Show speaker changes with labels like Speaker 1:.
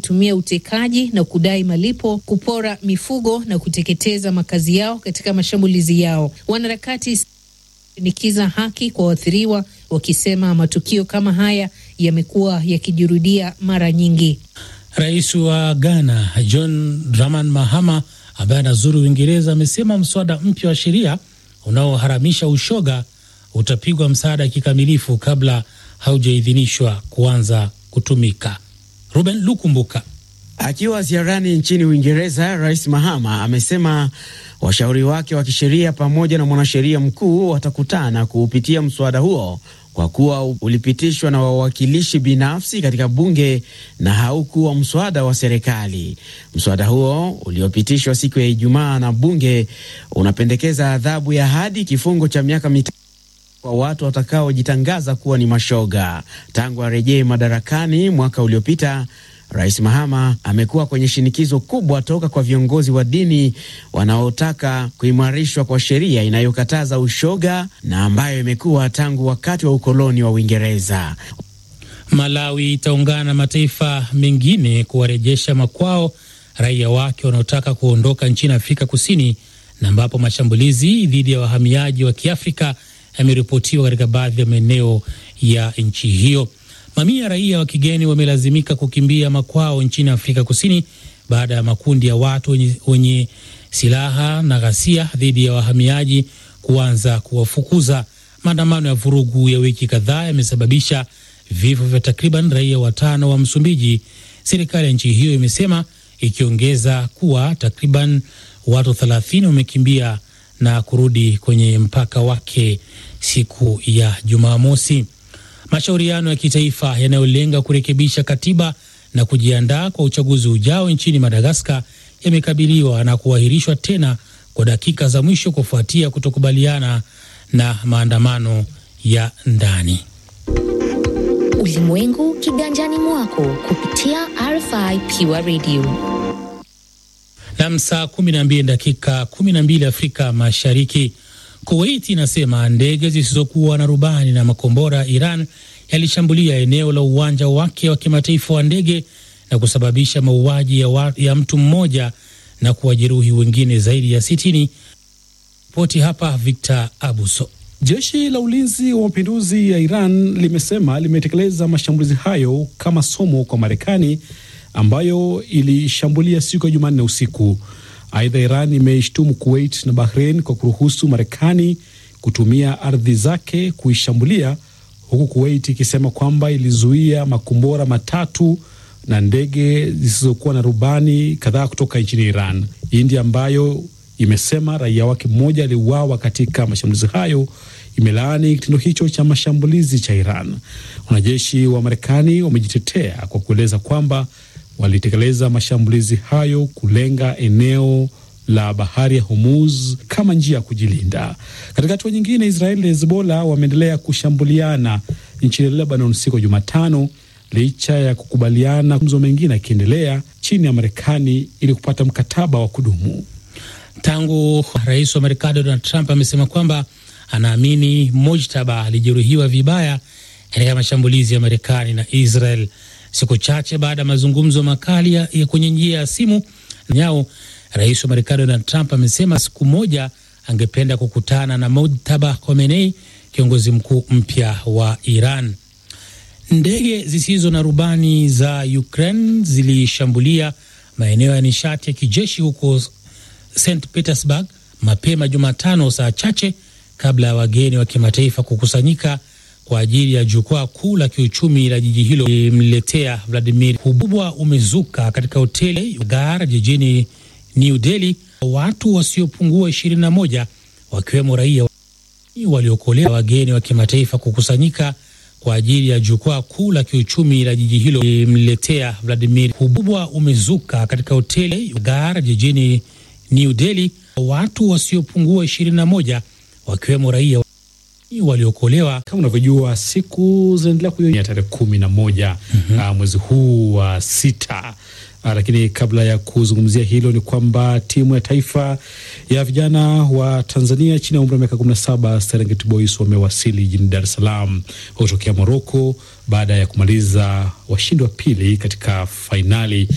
Speaker 1: wakitumia utekaji na kudai malipo, kupora mifugo na kuteketeza makazi yao katika mashambulizi yao. Wanaharakati shinikiza haki kwa waathiriwa, wakisema matukio kama haya yamekuwa yakijirudia mara nyingi.
Speaker 2: Rais wa Ghana John Dramani Mahama ambaye anazuru Uingereza amesema mswada mpya wa sheria unaoharamisha ushoga utapigwa msaada kikamilifu kabla haujaidhinishwa kuanza kutumika. Ruben Lukumbuka.
Speaker 3: Akiwa ziarani nchini Uingereza, Rais Mahama amesema washauri wake wa kisheria pamoja na mwanasheria mkuu watakutana kuupitia mswada huo kwa kuwa ulipitishwa na wawakilishi binafsi katika bunge na haukuwa mswada wa serikali. Mswada huo uliopitishwa siku ya Ijumaa na bunge unapendekeza adhabu ya hadi kifungo cha miaka mitano kwa watu watakaojitangaza kuwa ni mashoga. Tangu arejee madarakani mwaka uliopita, Rais Mahama amekuwa kwenye shinikizo kubwa toka kwa viongozi wa dini wanaotaka kuimarishwa kwa sheria inayokataza ushoga na ambayo imekuwa tangu wakati wa ukoloni wa Uingereza.
Speaker 2: Malawi itaungana na mataifa mengine kuwarejesha makwao raia wake wanaotaka kuondoka nchini Afrika Kusini, na ambapo mashambulizi dhidi ya wahamiaji wa Kiafrika yameripotiwa katika baadhi ya maeneo ya nchi hiyo. Mamia ya raia wa kigeni wamelazimika kukimbia makwao nchini Afrika Kusini baada ya makundi ya watu wenye, wenye silaha na ghasia dhidi ya wahamiaji kuanza kuwafukuza. Maandamano ya vurugu ya wiki kadhaa yamesababisha vifo vya takriban raia watano wa Msumbiji, serikali ya nchi hiyo imesema, ikiongeza kuwa takriban watu 30 wamekimbia na kurudi kwenye mpaka wake siku ya Jumamosi. Mashauriano ya kitaifa yanayolenga kurekebisha katiba na kujiandaa kwa uchaguzi ujao nchini Madagaskar yamekabiliwa na kuahirishwa tena kwa dakika za mwisho kufuatia kutokubaliana na maandamano ya ndani.
Speaker 4: Ulimwengu kiganjani mwako kupitia RFI Pure Radio.
Speaker 2: Nam, saa 12 dakika 12 Afrika Mashariki. Kuwait inasema ndege zisizokuwa na rubani na makombora Iran yalishambulia eneo la uwanja wake wa kimataifa wa ndege na kusababisha mauaji ya, ya mtu mmoja na kuwajeruhi wengine zaidi ya sitini. Ripoti hapa Victor Abuso.
Speaker 5: Jeshi la ulinzi wa mapinduzi ya Iran limesema limetekeleza mashambulizi hayo kama somo kwa Marekani ambayo ilishambulia siku ya Jumanne usiku. Aidha, Iran imeishtumu Kuwait na Bahrain kwa kuruhusu Marekani kutumia ardhi zake kuishambulia, huku Kuwait ikisema kwamba ilizuia makombora matatu na ndege zisizokuwa na rubani kadhaa kutoka nchini Iran. India ambayo imesema raia wake mmoja aliuawa katika mashambulizi hayo imelaani kitendo hicho cha mashambulizi cha Iran. Wanajeshi wa Marekani wamejitetea kwa kueleza kwamba walitekeleza mashambulizi hayo kulenga eneo la bahari ya Hormuz kama njia ya kujilinda. Katika hatua nyingine, Israeli na Hezbollah wameendelea kushambuliana nchini Lebanon siku ya Jumatano licha ya kukubaliana mazungumzo mengine yakiendelea chini ya Marekani ili kupata mkataba wa kudumu.
Speaker 2: Tangu rais wa Marekani Donald Trump amesema kwamba anaamini Mojtaba alijeruhiwa vibaya katika mashambulizi ya Marekani na Israel siku chache baada ya mazungumzo makali ya kwenye njia ya simu nyao. Rais wa Marekani Donald Trump amesema siku moja angependa kukutana na Mojtaba Khomeini, kiongozi mkuu mpya wa Iran. Ndege zisizo na rubani za Ukraine zilishambulia maeneo ya nishati ya kijeshi huko St Petersburg mapema Jumatano, saa chache kabla ya wageni wa kimataifa kukusanyika kwa ajili ya jukwaa kuu la kiuchumi la jiji hilo limletea Vladimir. Ukubwa umezuka katika hoteli Gar jijini New Delhi, watu wasiopungua 21 wakiwemo raia waliokolewa, wageni wa kimataifa kukusanyika kwa ajili ya jukwaa kuu la kiuchumi la jiji hilo limletea Vladimir. Ukubwa umezuka katika hoteli Gar jijini New Delhi, watu wasiopungua 21 wakiwemo raia waliokolewa.
Speaker 5: Kama unavyojua siku zinaendelea kuyoya tarehe kumi na moja mm -hmm. uh, mwezi huu wa uh, sita uh, lakini kabla ya kuzungumzia hilo ni kwamba timu ya taifa ya vijana wa Tanzania chini ya umri wa miaka kumi na saba Serengeti Boys wamewasili jijini Dar es Salaam kutokea Moroko baada ya kumaliza washindi wa pili katika fainali